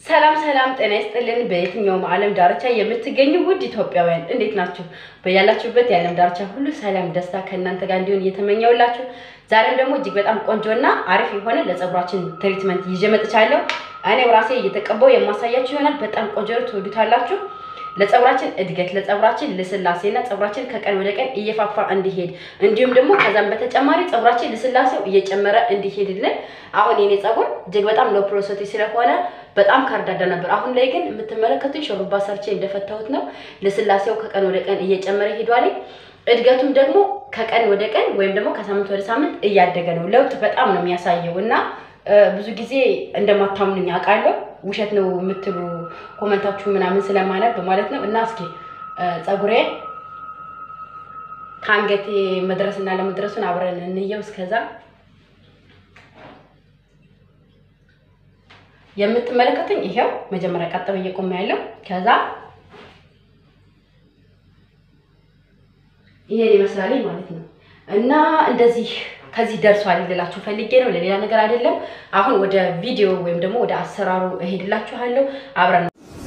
ሰላም ሰላም፣ ጤና ይስጥልን። በየትኛውም ዓለም ዳርቻ የምትገኙ ውድ ኢትዮጵያውያን እንዴት ናችሁ? በያላችሁበት የዓለም ዳርቻ ሁሉ ሰላም፣ ደስታ ከእናንተ ጋር እንዲሆን እየተመኘውላችሁ ዛሬም ደግሞ እጅግ በጣም ቆንጆና አሪፍ የሆነ ለፀጉራችን ትሪትመንት ይዤ መጥቻለሁ። እኔው ራሴ እየተቀባው የማሳያችሁ ይሆናል። በጣም ቆንጆ ነው፣ ትወዱታላችሁ። ለፀጉራችን እድገት ለፀጉራችን ልስላሴና ፀጉራችን ከቀን ወደ ቀን እየፋፋ እንዲሄድ እንዲሁም ደግሞ ከዛም በተጨማሪ ፀጉራችን ልስላሴው እየጨመረ እንዲሄድልን አሁን የኔ ፀጉር እጅግ በጣም ሎ ፕሮሰቲ ስለሆነ በጣም ካርዳዳ ነበር። አሁን ላይ ግን የምትመለከቱኝ ሾሩባ ሰርቼ እንደፈታሁት ነው። ልስላሴው ከቀን ወደ ቀን እየጨመረ ሄዷል። እድገቱም ደግሞ ከቀን ወደ ቀን ወይም ደግሞ ከሳምንት ወደ ሳምንት እያደገ ነው። ለውጥ በጣም ነው የሚያሳየው እና ብዙ ጊዜ እንደማታምኑኝ አውቃለሁ። ውሸት ነው የምትሉ ኮመንታችሁ ምናምን ስለማነብ ማለት ነው። እና እስኪ ፀጉሬ ከአንገቴ መድረስና ለመድረሱን አብረን እንየው። እስከዛ የምትመለከቱኝ ይሄው መጀመሪያ ቀጥ ብዬ ቆሜ ያለው ከዛ ይሄን ይመስላል ማለት ነው እና እንደዚህ ከዚህ ደርሷል ልላችሁ ፈልጌ ነው፣ ለሌላ ነገር አይደለም። አሁን ወደ ቪዲዮ ወይም ደግሞ ወደ አሰራሩ እሄድላችኋለሁ። አብረን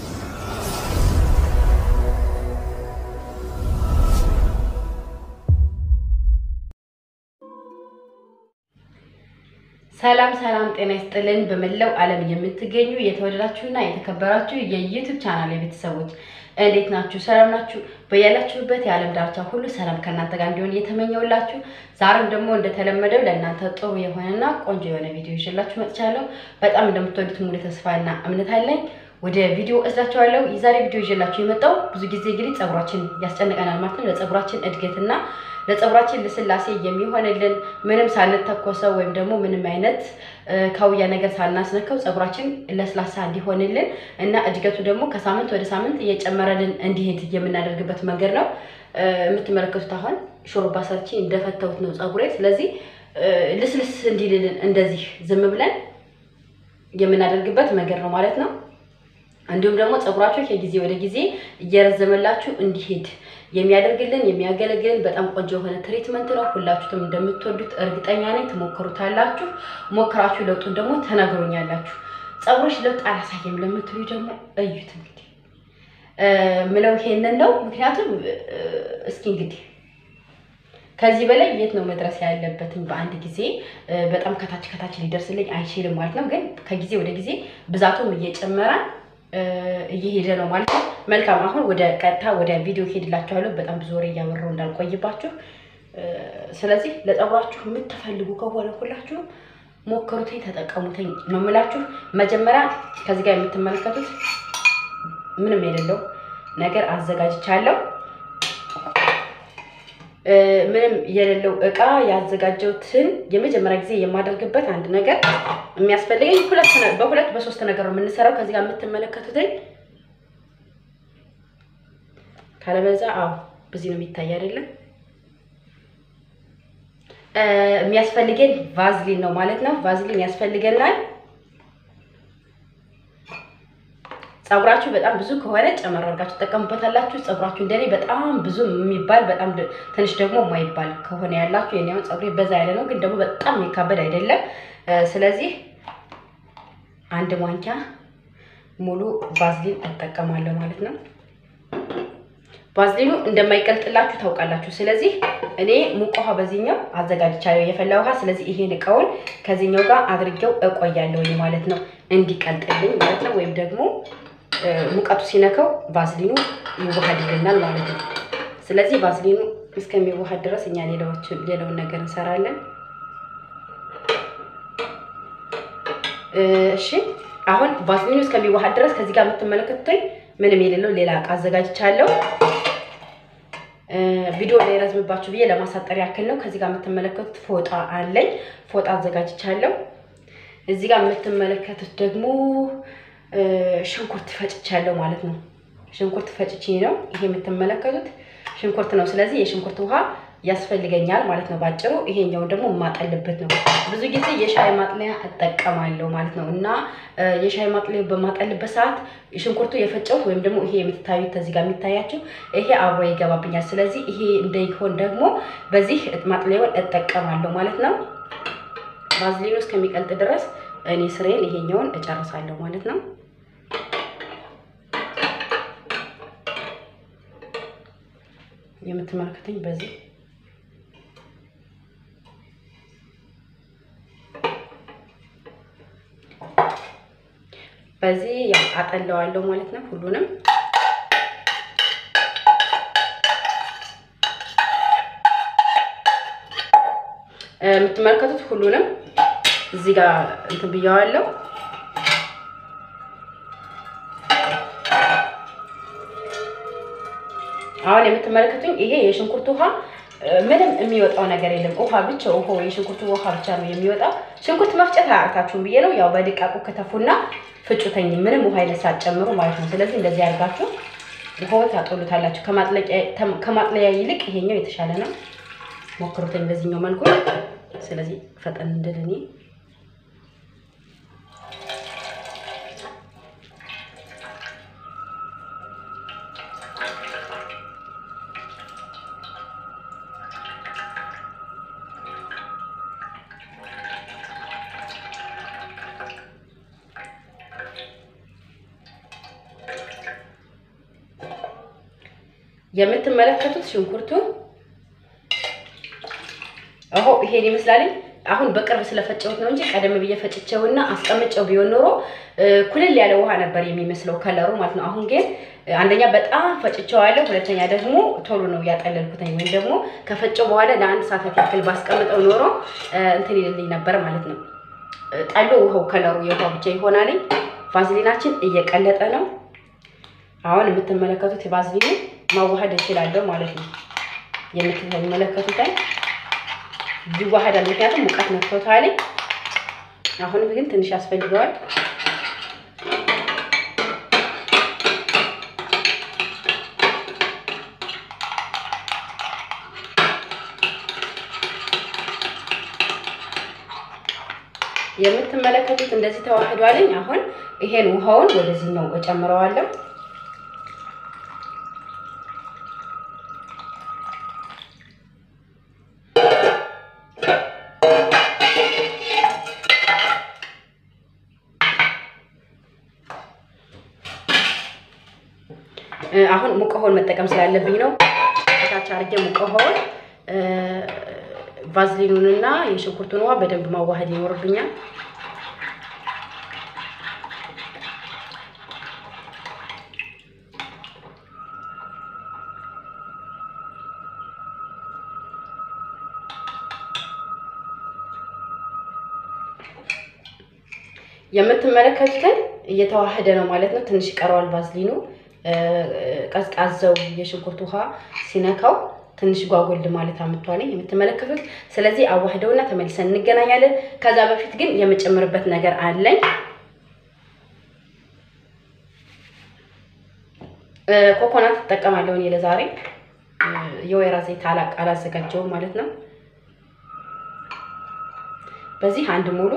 ሰላም ሰላም፣ ጤና ይስጥልን። በመላው ዓለም የምትገኙ የተወደዳችሁና የተከበራችሁ የዩቲዩብ ቻናል ቤተሰቦች እንዴት ናችሁ? ሰላም ናችሁ? በያላችሁበት የዓለም ዳርቻ ሁሉ ሰላም ከእናንተ ጋር እንዲሆን እየተመኘውላችሁ ዛሬም ደግሞ እንደተለመደው ለእናንተ ጥሩ የሆነና ቆንጆ የሆነ ቪዲዮ ይዤላችሁ መጥቻለሁ። በጣም እንደምትወዱት ሙሉ ተስፋና እምነት አለኝ። ወደ ቪዲዮ እዛቸዋለሁ። የዛሬ ቪዲዮ ይዤላችሁ የመጣው ብዙ ጊዜ እንግዲህ ፀጉራችን ያስጨንቀናል ማለት ነው። ለፀጉራችን እድገትና ለፀጉራችን ልስላሴ የሚሆንልን ምንም ሳንተኮሰው ወይም ደግሞ ምንም አይነት ካውያ ነገር ሳናስነካው ፀጉራችን ለስላሳ እንዲሆንልን እና እድገቱ ደግሞ ከሳምንት ወደ ሳምንት እየጨመረልን እንዲሄድ የምናደርግበት መንገድ ነው። የምትመለከቱት አሁን ሾርባ ሰርቼ እንደፈተውት ነው ፀጉሬ። ስለዚህ ልስልስ እንዲልልን እንደዚህ ዝም ብለን የምናደርግበት መንገድ ነው ማለት ነው። እንዲሁም ደግሞ ፀጉራችሁ ከጊዜ ወደ ጊዜ እየረዘመላችሁ እንዲሄድ የሚያደርግልን የሚያገለግልን በጣም ቆንጆ የሆነ ትሪትመንት ነው። ሁላችሁም እንደምትወዱት እርግጠኛ ነኝ። ትሞክሩታላችሁ። ሞክራችሁ ለውጡን ደግሞ ተነግሮኛላችሁ። ፀጉሮች ለውጥ አላሳየም ለምትሉ ደግሞ እዩት። እንግዲህ ምለው ይሄንን ነው። ምክንያቱም እስኪ እንግዲህ ከዚህ በላይ የት ነው መድረስ ያለበትኝ? በአንድ ጊዜ በጣም ከታች ከታች ሊደርስልኝ አይችልም ማለት ነው። ግን ከጊዜ ወደ ጊዜ ብዛቱም እየጨመረ እየሄደ ነው ማለት ነው። መልካም አሁን ወደ ቀጥታ ወደ ቪዲዮ ሄድላችኋለሁ። በጣም ብዙ ወሬ እያወራሁ እንዳልቆይባችሁ። ስለዚህ ለፀጉራችሁ የምትፈልጉ ከሆነ ሁላችሁም ሞክሩትኝ፣ ተጠቀሙትኝ ነው የምላችሁ። መጀመሪያ ከዚህ ጋር የምትመለከቱት ምንም የሌለው ነገር አዘጋጅቻለሁ። ምንም የሌለው እቃ ያዘጋጀሁትን የመጀመሪያ ጊዜ የማደርግበት አንድ ነገር የሚያስፈልገኝ በሁለት በሶስት ነገር ነው የምንሰራው። ከዚህ ጋር የምትመለከቱትኝ ካለበዛ፣ አዎ በዚህ ነው የሚታይ አይደለም። የሚያስፈልገን ቫዝሊን ነው ማለት ነው። ቫዝሊን ያስፈልገናል። ፀጉራችሁ በጣም ብዙ ከሆነ ጨመር አድርጋችሁ ትጠቀሙበታላችሁ። ፀጉራችሁ እንደኔ በጣም ብዙ የሚባል በጣም ትንሽ ደግሞ የማይባል ከሆነ ያላችሁ የኔ አሁን ፀጉሬ በዛ ያለ ነው፣ ግን ደግሞ በጣም የሚካበድ አይደለም። ስለዚህ አንድ ማንኪያ ሙሉ ቫዝሊን እጠቀማለሁ ማለት ነው። ቫዝሊኑ እንደማይቀልጥላችሁ ታውቃላችሁ። ስለዚህ እኔ ሙቅ ውሃ በዚህኛው አዘጋጅቻለሁ የፈላ ውሃ። ስለዚህ ይሄን እቃውን ከዚህኛው ጋር አድርጌው እቆያለሁ ማለት ነው፣ እንዲቀልጥልኝ ማለት ነው ወይም ደግሞ ሙቀቱ ሲነካው ቫዝሊኑ ይዋሃድልናል ማለት ነው። ስለዚህ ቫዝሊኑ እስከሚዋሃድ ድረስ እኛ ሌላውን ነገር እንሰራለን። እሺ አሁን ቫዝሊኑ እስከሚዋሃድ ድረስ ከዚህ ጋር የምትመለከቱኝ ምንም የሌለው ሌላ እቃ አዘጋጅቻለሁ። ቪዲዮ ላይ ረዝምባችሁ ብዬ ለማሳጠር ያክል ነው። ከዚህ ጋር የምትመለከቱት ፎጣ አለኝ። ፎጣ አዘጋጅቻለሁ። እዚህ ጋር የምትመለከቱት ደግሞ ሽንኩርት ፈጭቻለሁ ማለት ነው። ሽንኩርት ፈጭቼ ነው ይሄ የምትመለከቱት ሽንኩርት ነው። ስለዚህ የሽንኩርት ውሃ ያስፈልገኛል ማለት ነው። ባጭሩ ይሄኛውን ደግሞ የማጠልበት ነው። ብዙ ጊዜ የሻይ ማጥለያ እጠቀማለሁ ማለት ነው እና የሻይ ማጥለያ በማጠልበት ሰዓት ሽንኩርቱ የፈጨሁት ወይም ደግሞ ይሄ የምትታዩት እዚህ ጋር የሚታያቸው ይሄ አብሮ ይገባብኛል። ስለዚህ ይሄ እንዳይሆን ደግሞ በዚህ ማጥለያውን እጠቀማለሁ ማለት ነው። ቫዝሊኑ እስከሚቀልጥ ድረስ እኔ ስሬን ይሄኛውን እጨርሳለሁ ማለት ነው። የምትመለከተኝ በዚህ በዚህ ያው አጠለዋለሁ ማለት ነው ሁሉንም የምትመለከቱት ሁሉንም እዚህ ጋር እንትን ብያዋለሁ። አሁን የምትመለከቱኝ ይሄ የሽንኩርት ውሃ ምንም የሚወጣው ነገር የለም። ውሃ ብቻ ውሃ የሽንኩርቱ ውሃ ብቻ ነው የሚወጣው። ሽንኩርት መፍጨት አያቅታችሁም ብዬ ነው። ያው በድቃቁ ከተፉና ፍጩተኝ ምንም ውሃ አይነት ሳትጨምሩ ማለት ነው። ስለዚህ እንደዚህ አድርጋችሁ ውሃውን ታጦሉታላችሁ። ከማጥለያ ይልቅ ይሄኛው የተሻለ ነው። ሞክሩትኝ በዚህኛው መልኩ። ስለዚህ ፈጠን እንድል እኔ የምትመለከቱት ሽንኩርቱ አሁ ይሄን ይመስላል። አሁን በቅርብ ስለፈጨሁት ነው እንጂ ቀደም ብዬ ፈጭቼውና አስቀምጨው ቢሆን ኖሮ ኩልል ያለ ውሃ ነበር የሚመስለው ከለሩ ማለት ነው። አሁን ግን አንደኛ በጣም ፈጭቼዋለሁ፣ ሁለተኛ ደግሞ ቶሎ ነው ያጠለልኩትኝ። ወይም ደግሞ ከፈጨው በኋላ ለአንድ ሰዓታት ያክል ባስቀምጠው ኖሮ እንትን ይልልኝ ነበር ማለት ነው። ጠሎ ውሃው ከለሩ የውሃ ብቻ ይሆናል። ቫዝሊናችን እየቀለጠ ነው። አሁን የምትመለከቱት የቫዝሊኑ ማዋሃድ እችላለሁ ማለት ነው። የምትመለከቱትን ይዋሃዳል። ምክንያቱም ሙቀት ነክቶታል። አሁንም ግን ትንሽ ያስፈልገዋል። የምትመለከቱት እንደዚህ ተዋህዷልኝ። አሁን ይሄን ውሃውን ወደዚህኛው እጨምረዋለሁ። አሁን ሙቅ ውሃውን መጠቀም ስላለብኝ ነው። ታች አድርጌ ሙቅ ውሃውን ቫዝሊኑንና የሽንኩርቱን ውሃ በደንብ ማዋሃድ ይኖርብኛል። የምትመለከቱትን እየተዋሃደ ነው ማለት ነው። ትንሽ ይቀረዋል ቫዝሊኑ ቀዝቃዛው የሽንኩርት ውሃ ሲነካው ትንሽ ጓጎል ማለት አምጥቷል የምትመለከቱት። ስለዚህ አዋህደውና ተመልሰን እንገናኛለን። ከዛ በፊት ግን የምጨምርበት ነገር አለኝ። ኮኮናት እጠቀማለሁ እኔ ለዛሬ የወይራ ዘይት አላዘጋጀውም ማለት ነው። በዚህ አንድ ሙሉ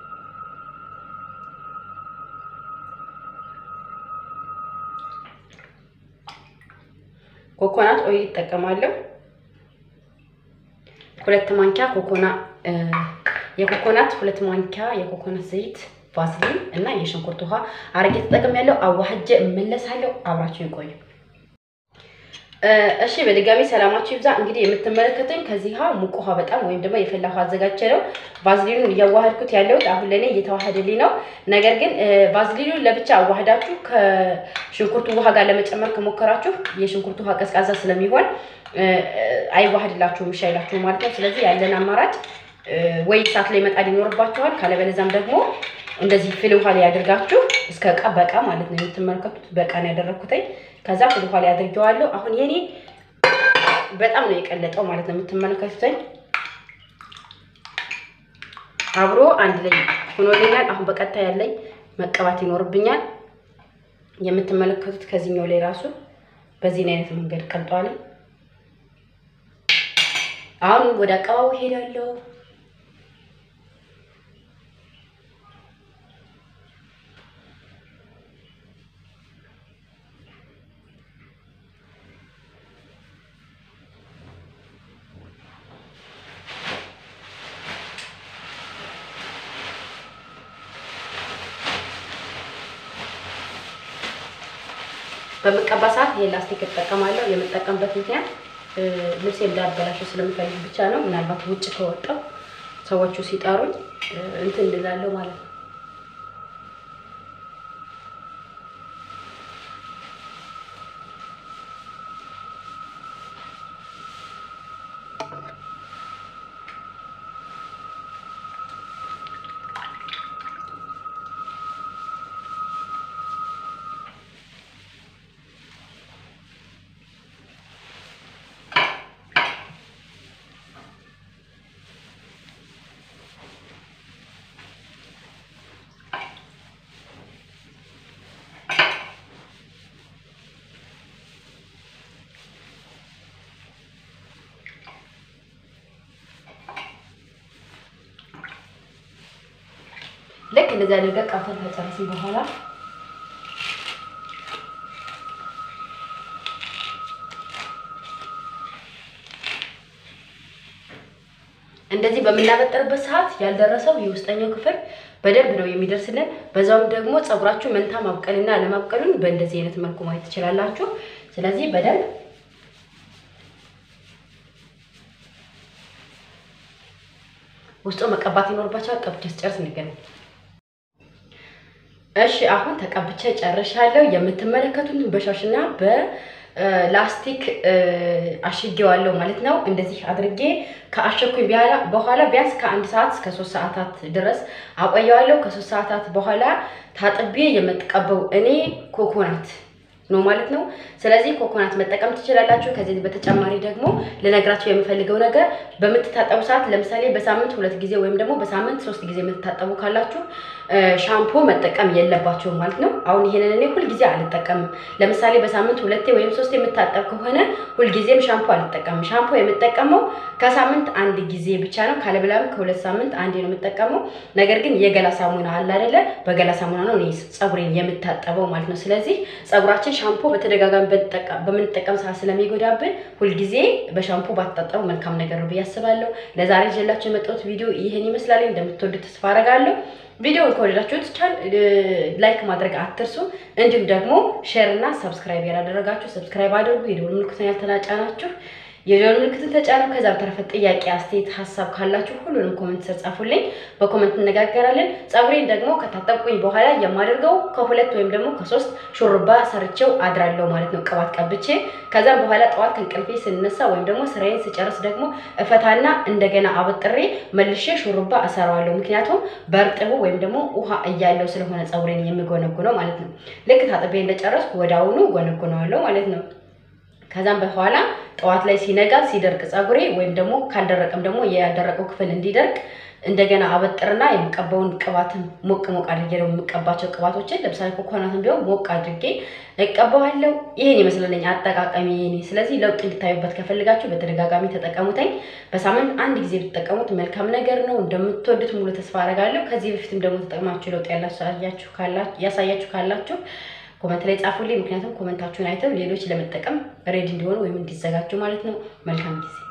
ኮኮናት ኦይል ይጠቀማለሁ። ሁለት ማንኪያ ኮኮና የኮኮናት ሁለት ማንኪያ የኮኮናት ዘይት ቫዝሊን እና የሽንኩርት ውሃ አረጌ ተጠቅሜያለሁ። አዋህጀ እመለሳለሁ። አብራችሁ ይቆዩ። እሺ በድጋሚ ሰላማችሁ ይብዛ። እንግዲህ የምትመለከቱኝ ከዚህ ውሃ ሙቅ ውሃ በጣም ወይም ደግሞ የፈላ ውሃ አዘጋጀ ነው። ቫዝሊኑን እያዋሃድኩት ያለሁት አሁን ለእኔ እየተዋሃደልኝ ነው። ነገር ግን ቫዝሊኑን ለብቻ አዋህዳችሁ ከሽንኩርቱ ውሃ ጋር ለመጨመር ከሞከራችሁ የሽንኩርቱ ውሃ ቀዝቃዛ ስለሚሆን አይዋሃድላችሁም፣ እሺ አይላችሁም ማለት ነው። ስለዚህ ያለን አማራጭ ወይ እሳት ላይ መጣድ ይኖርባችኋል። ካለበለዚያም ደግሞ እንደዚህ ፍል ውሃ ላይ ያደርጋችሁ እስከ እቃ በቃ ማለት ነው። የምትመለከቱት በቃ ነው ያደረግኩትኝ። ከዛ ፍል ውሃ ላይ አድርጌዋለሁ። አሁን የኔ በጣም ነው የቀለጠው ማለት ነው። የምትመለከቱትኝ አብሮ አንድ ላይ ሆኖልኛል። አሁን በቀጥታ ያለኝ መቀባት ይኖርብኛል። የምትመለከቱት ከዚህኛው ላይ ራሱ በዚህን አይነት መንገድ ቀልጧል። አሁን ወደ አቀባቡ ሄዳለሁ። በምቀባ ሰዓት ይሄ ላስቲክ እጠቀማለሁ። የምጠቀምበት ምክንያት ልብሴ እንዳበላሸው ስለምፈልግ ብቻ ነው። ምናልባት ውጭ ከወጣው ሰዎቹ ሲጠሩኝ እንትን እንላለሁ ማለት ነው። ልክ እንደዚህ አድርገን ቀብተን ከጨረስን በኋላ እንደዚህ በምናበጥርበት ሰዓት ያልደረሰው የውስጠኛው ክፍል በደንብ ነው የሚደርስልን። በዛውም ደግሞ ፀጉራችሁ መንታ ማብቀልና አለማብቀሉን በእንደዚህ አይነት መልኩ ማየት ትችላላችሁ። ስለዚህ በደንብ ውስጡ መቀባት ይኖርባቸዋል። ቀብቼ ስጨርስ እንገናኝ። እሺ አሁን ተቀብቼ ጨርሻለሁ። የምትመለከቱትን በሻሽና በላስቲክ አሽጌዋለሁ ማለት ነው። እንደዚህ አድርጌ ከአሸኩኝ በኋላ ቢያንስ ከአንድ ሰዓት እስከ ሶስት ሰዓታት ድረስ አቆየዋለሁ። ከሶስት ሰዓታት በኋላ ታጥቤ የምትቀበው እኔ ኮኮናት ነው ማለት ነው። ስለዚህ ኮኮናት መጠቀም ትችላላችሁ። ከዚህ በተጨማሪ ደግሞ ልነግራችሁ የምፈልገው ነገር በምትታጠቡ ሰዓት ለምሳሌ በሳምንት ሁለት ጊዜ ወይም ደግሞ በሳምንት ሶስት ጊዜ የምትታጠቡ ካላችሁ ሻምፖ መጠቀም የለባችሁም ማለት ነው። አሁን ይሄንን እኔ ሁልጊዜ አልጠቀምም። ለምሳሌ በሳምንት ሁለቴ ወይም ሶስት የምታጠብ ከሆነ ሁልጊዜም ሻምፖ አልጠቀምም። ሻምፖ የምጠቀመው ከሳምንት አንድ ጊዜ ብቻ ነው። ካለብላም ከሁለት ሳምንት አንዴ ነው የምጠቀመው። ነገር ግን የገላ ሳሙና አለ አይደለ? በገላ ሳሙና ነው እኔ ፀጉሬን የምታጠበው ማለት ነው። ስለዚህ ፀጉራችን ሻምፖ በተደጋጋሚ በምንጠቀም ሰዓት ስለሚጎዳብን ሁልጊዜ በሻምፖ ባትታጠቡ መልካም ነገር ነው ብዬ አስባለሁ። ለዛሬ ይዤላችሁ የመጣሁት ቪዲዮ ይህን ይመስላል። እንደምትወዱት ተስፋ አደርጋለሁ። ቪዲዮውን ከወደዳችሁት ቻል ላይክ ማድረግ አትርሱ። እንዲሁም ደግሞ ሼር እና ሰብስክራይብ ያላደረጋችሁ ሰብስክራይብ አድርጉ። የደወል ምልክቱን ያልተጫናችሁ የደወል ምልክቱን ተጫኑ። ከዛ በተረፈ ጥያቄ፣ አስተያየት፣ ሀሳብ ካላችሁ ሁሉንም ኮሜንት ስር ጻፉልኝ። በኮሜንት እነጋገራለን። ፀጉሬን ደግሞ ከታጠብኩኝ በኋላ የማደርገው ከሁለት ወይም ደግሞ ከሶስት ሹሩባ ሰርቼው አድራለሁ ማለት ነው፣ ቅባት ቀብቼ። ከዛም በኋላ ጠዋት ከእንቅልፌ ስነሳ ወይም ደግሞ ስራዬን ስጨርስ ደግሞ እፈታና እንደገና አበጥሬ መልሼ ሹሩባ እሰራዋለሁ። ምክንያቱም በእርጥቡ ወይም ደግሞ ውሃ እያለው ስለሆነ ፀጉሬን የሚጎነጉነው ማለት ነው። ልክ ታጥቤ እንደጨረስኩ ወደ አሁኑ ጎነጉነዋለሁ ማለት ነው። ከዛም በኋላ ጠዋት ላይ ሲነጋ ሲደርቅ ፀጉሬ ወይም ደግሞ ካልደረቀም ደግሞ ያደረቀው ክፍል እንዲደርቅ እንደገና አበጥርና የምቀባውን ቅባትን ሞቅ ሞቅ አድርጌ ነው የምቀባቸው ቅባቶችን ለምሳሌ ኮኮናትን ቢሆን ሞቅ አድርጌ እቀባዋለሁ። ይሄን ይመስለኝ አጠቃቀሚ ይሄኔ። ስለዚህ ለውጥ እንድታዩበት ከፈልጋችሁ በተደጋጋሚ ተጠቀሙተኝ። በሳምንት አንድ ጊዜ ብትጠቀሙት መልካም ነገር ነው። እንደምትወዱት ሙሉ ተስፋ አደርጋለሁ። ከዚህ በፊትም ደግሞ ተጠቅማችሁ ለውጥ ያሳያችሁ ካላችሁ ኮመንት ላይ ጻፉልኝ። ምክንያቱም ኮመንታችሁን አይተው ሌሎች ለመጠቀም ሬዲ እንዲሆኑ ወይም እንዲዘጋጁ ማለት ነው። መልካም ጊዜ